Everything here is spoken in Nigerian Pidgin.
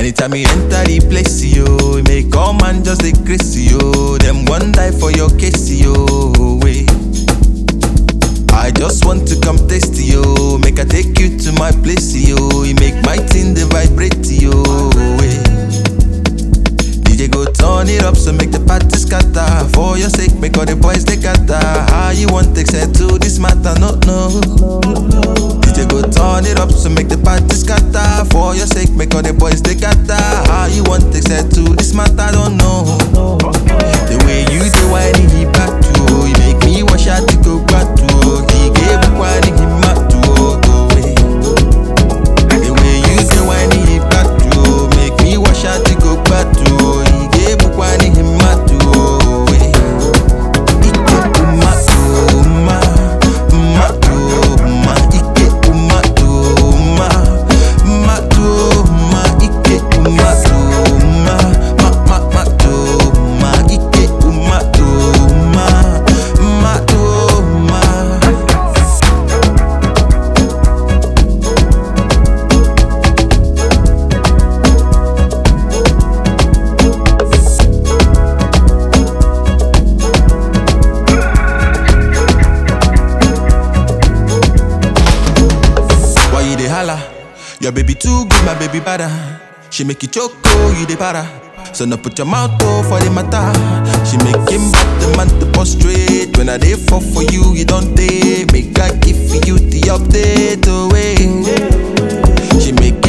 Anytime you enter the place, yo, you make all man just dey crazy, yo. Them one die for your case, yo. Wait. I just want to come taste yo, make I take you to my place, yo. You make my thing the vibrate, yo. Wait. DJ go turn it up, so make the party scatter. For your sake, make all the boys they gather. How you want to settle this matter? No, no. DJ go turn it up, so make the party scatter. For your sake, make all the boys they gather. How you want to settle this matter? Don't know. The way you do whining he back to, you make me wash out to go back to. He gave me whining him back to go away. The way you do whining he back to, make me wash out to go back to. He gave me whining him back to away. Ike uma uma uma uma ike uma uma uma uma ike uma uma ma ma ma uma ike uma uma ma uma Why you dey holla? Your baby too good, my baby bada. She make you choke, oh, you dey para. So now put your mouth oh for the matter. She make him back the man to prostrate. When I dey fall for you, you don't take. Make I give you the update away. She make